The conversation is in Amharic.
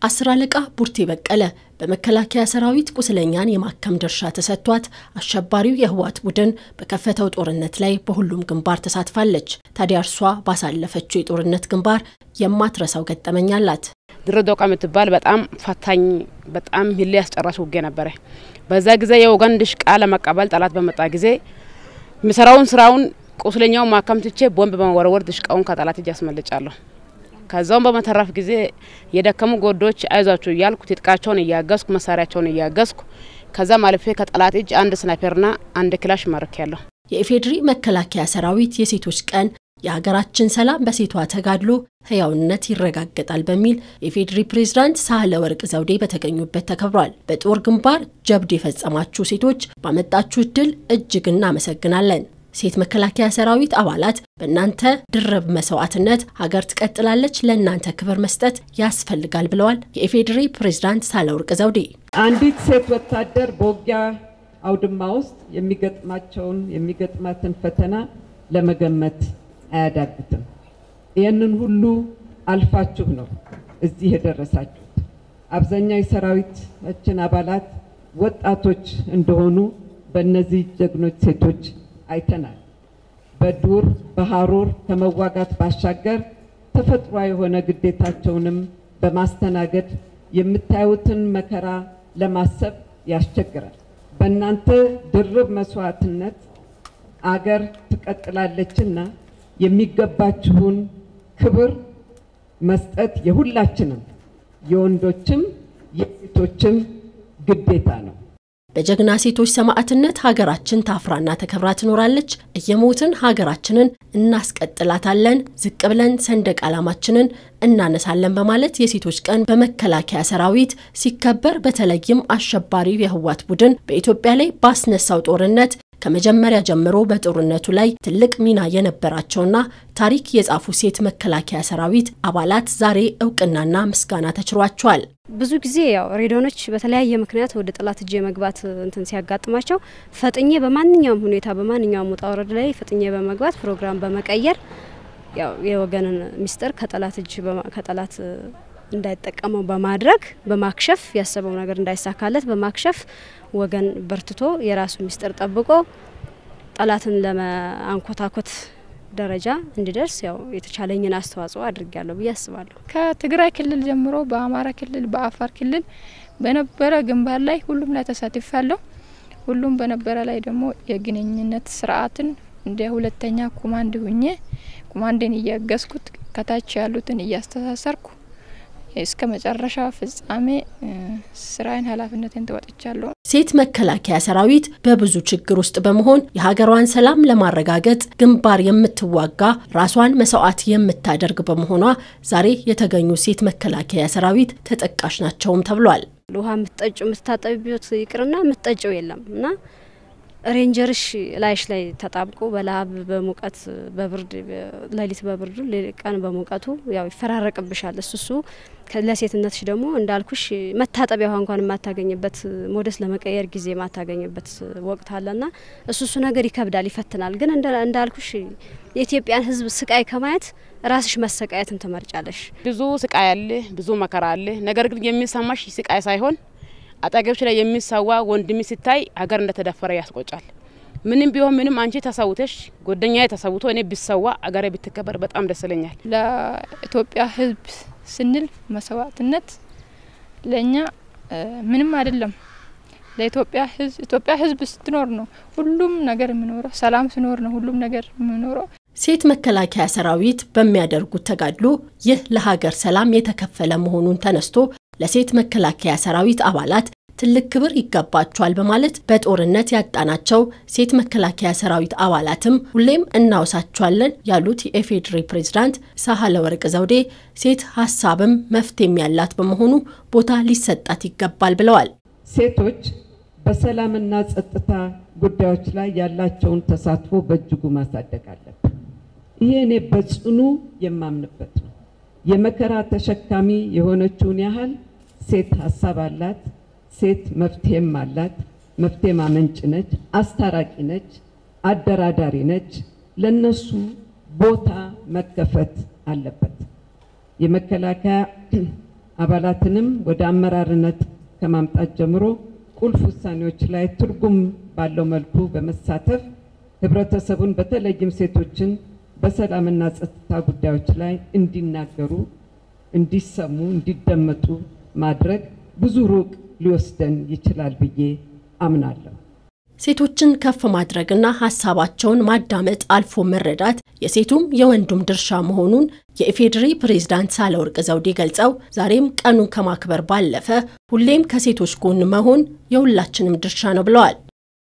አስር አለቃ ቡርቴ በቀለ በመከላከያ ሰራዊት ቁስለኛን የማከም ድርሻ ተሰጥቷት አሸባሪው የህወሓት ቡድን በከፈተው ጦርነት ላይ በሁሉም ግንባር ተሳትፋለች። ታዲያ እርሷ ባሳለፈችው የጦርነት ግንባር የማትረሳው ገጠመኝ አላት። ድሬዳዋ የምትባል በጣም ፈታኝ በጣም ህሌ ያስጨራሽ ውጌ ነበረ። በዛ ጊዜ የወገን ድሽቃ ለመቀበል ጠላት በመጣ ጊዜ የሚሰራውን ስራውን ቁስለኛውን ማከም ትቼ ቦምብ በመወረወር ድሽቃውን ከጠላት እጅ አስመልጫለሁ። ከዛውም በመተረፍ ጊዜ የደከሙ ጎዶች አይዟችሁ እያልኩ ትጥቃቸውን እያገዝኩ መሳሪያቸውን እያገዝኩ ከዛም አልፌ ከጠላት እጅ አንድ ስናይፐርና አንድ ክላሽ ማረክ ያለሁ። የኢፌዴሪ መከላከያ ሰራዊት የሴቶች ቀን የሀገራችን ሰላም በሴቷ ተጋድሎ ህያውነት ይረጋገጣል በሚል የኢፌዴሪ ፕሬዝዳንት ሳህለ ወርቅ ዘውዴ በተገኙበት ተከብሯል። በጦር ግንባር ጀብድ የፈጸማችሁ ሴቶች ባመጣችሁ ድል እጅግ እናመሰግናለን። ሴት መከላከያ ሰራዊት አባላት በእናንተ ድርብ መስዋዕትነት ሀገር ትቀጥላለች፣ ለእናንተ ክብር መስጠት ያስፈልጋል ብለዋል የኢፌዴሪ ፕሬዝዳንት ሳህለወርቅ ዘውዴ። አንዲት ሴት ወታደር በውጊያ አውድማ ውስጥ የሚገጥማቸውን የሚገጥማትን ፈተና ለመገመት አያዳግትም። ይህንን ሁሉ አልፋችሁ ነው እዚህ የደረሳችሁት። አብዛኛው የሰራዊታችን አባላት ወጣቶች እንደሆኑ በእነዚህ ጀግኖች ሴቶች አይተናል። በዱር በሀሩር ከመዋጋት ባሻገር ተፈጥሯዊ የሆነ ግዴታቸውንም በማስተናገድ የምታዩትን መከራ ለማሰብ ያስቸግራል። በእናንተ ድርብ መስዋዕትነት አገር ትቀጥላለችና የሚገባችሁን ክብር መስጠት የሁላችንም የወንዶችም የሴቶችም ግዴታ ነው። በጀግና ሴቶች ሰማዕትነት ሀገራችን ታፍራና ተከብራ ትኖራለች። እየሞትን ሀገራችንን እናስቀጥላታለን። ዝቅ ብለን ሰንደቅ ዓላማችንን እናነሳለን በማለት የሴቶች ቀን በመከላከያ ሰራዊት ሲከበር በተለይም አሸባሪው የህወሓት ቡድን በኢትዮጵያ ላይ ባስነሳው ጦርነት ከመጀመሪያ ጀምሮ በጦርነቱ ላይ ትልቅ ሚና የነበራቸውና ታሪክ የጻፉ ሴት መከላከያ ሰራዊት አባላት ዛሬ እውቅናና ምስጋና ተችሯቸዋል። ብዙ ጊዜ ያው ሬዲዮኖች በተለያየ ምክንያት ወደ ጠላት እጅ የመግባት እንትን ሲያጋጥማቸው ፈጥኜ በማንኛውም ሁኔታ በማንኛውም ውጣ ውረድ ላይ ፈጥኜ በመግባት ፕሮግራም በመቀየር ያው የወገንን ሚስጥር ከጠላት እጅ ከጠላት እንዳይጠቀመው በማድረግ በማክሸፍ ያሰበው ነገር እንዳይሳካለት በማክሸፍ ወገን በርትቶ የራሱ ሚስጥር ጠብቆ ጠላትን ለማንኮታኮት ደረጃ እንዲደርስ ያው የተቻለኝን አስተዋጽኦ አድርጊያለሁ ብዬ አስባለሁ። ከትግራይ ክልል ጀምሮ በአማራ ክልል፣ በአፋር ክልል በነበረ ግንባር ላይ ሁሉም ላይ ተሳትፋለሁ። ሁሉም በነበረ ላይ ደግሞ የግንኙነት ስርዓትን እንደ ሁለተኛ ኮማንድ ሁኜ ኮማንድን እያገዝኩት ከታች ያሉትን እያስተሳሰርኩ እስከ መጨረሻ ፍጻሜ ስራዬን ኃላፊነትን ተወጥቻለሁ። ሴት መከላከያ ሰራዊት በብዙ ችግር ውስጥ በመሆን የሀገሯን ሰላም ለማረጋገጥ ግንባር የምትዋጋ ራሷን መስዋዕት የምታደርግ በመሆኗ ዛሬ የተገኙ ሴት መከላከያ ሰራዊት ተጠቃሽ ናቸውም ተብሏል። ውሃ የምትጠጪው የምትታጠቢበት ይቅርና የምትጠጪው የለም እና ሬንጀርሽ ላይሽ ላይ ተጣብቆ በላብ በሙቀት በብርድ ሌሊት በብርዱ ቀን በሙቀቱ ያው ይፈራረቅብሻል። እሱ እሱ ለሴትነትሽ ደግሞ እንዳልኩሽ መታጠቢያ ውሃ እንኳን የማታገኝበት ሞደስ ለመቀየር ጊዜ የማታገኝበት ወቅት አለና እሱ እሱ ነገር ይከብዳል፣ ይፈትናል። ግን እንዳልኩሽ የኢትዮጵያን ሕዝብ ስቃይ ከማየት ራስሽ መሰቃየትን ትመርጫለሽ። ብዙ ስቃይ አለ፣ ብዙ መከራ አለ። ነገር ግን የሚሰማሽ ስቃይ ሳይሆን አጠገብሽ ላይ የሚሰዋ ወንድም ሲታይ ሀገር እንደተደፈረ ያስቆጫል። ምንም ቢሆን ምንም አንቺ ተሰውተሽ ጓደኛዬ ተሰውቶ እኔ ቢሰዋ አገሬ ብትከበር በጣም ደስ ይለኛል። ለኢትዮጵያ ህዝብ ስንል መስዋዕትነት ለእኛ ምንም አይደለም። ለኢትዮጵያ ህዝብ ኢትዮጵያ ህዝብ ስትኖር ነው ሁሉም ነገር የሚኖረው። ሰላም ሲኖር ነው ሁሉም ነገር የሚኖረው። ሴት መከላከያ ሰራዊት በሚያደርጉት ተጋድሎ ይህ ለሀገር ሰላም የተከፈለ መሆኑን ተነስቶ ለሴት መከላከያ ሰራዊት አባላት ትልቅ ክብር ይገባቸዋል በማለት በጦርነት ያጣናቸው ሴት መከላከያ ሰራዊት አባላትም ሁሌም እናወሳቸዋለን ያሉት የኢፌዴሪ ፕሬዝዳንት ሳህለ ወርቅ ዘውዴ ሴት ሀሳብም መፍትሄም ያላት በመሆኑ ቦታ ሊሰጣት ይገባል ብለዋል። ሴቶች በሰላምና ጸጥታ ጉዳዮች ላይ ያላቸውን ተሳትፎ በእጅጉ ማሳደግ አለብን። ይሄ እኔ በጽኑ የማምንበት ነው። የመከራ ተሸካሚ የሆነችውን ያህል ሴት ሀሳብ አላት። ሴት መፍትሄም አላት። መፍትሄ ማመንጭ ነች፣ አስታራቂ ነች፣ አደራዳሪ ነች። ለነሱ ቦታ መከፈት አለበት። የመከላከያ አባላትንም ወደ አመራርነት ከማምጣት ጀምሮ ቁልፍ ውሳኔዎች ላይ ትርጉም ባለው መልኩ በመሳተፍ ህብረተሰቡን በተለይም ሴቶችን በሰላምና ጸጥታ ጉዳዮች ላይ እንዲናገሩ፣ እንዲሰሙ፣ እንዲደመጡ ማድረግ ብዙ ሩቅ ሊወስደን ይችላል ብዬ አምናለሁ። ሴቶችን ከፍ ማድረግና ሀሳባቸውን ማዳመጥ አልፎ መረዳት የሴቱም የወንዱም ድርሻ መሆኑን የኢፌዴሪ ፕሬዝዳንት ሳህለወርቅ ዘውዴ ገልጸው ዛሬም ቀኑን ከማክበር ባለፈ ሁሌም ከሴቶች ጎን መሆን የሁላችንም ድርሻ ነው ብለዋል።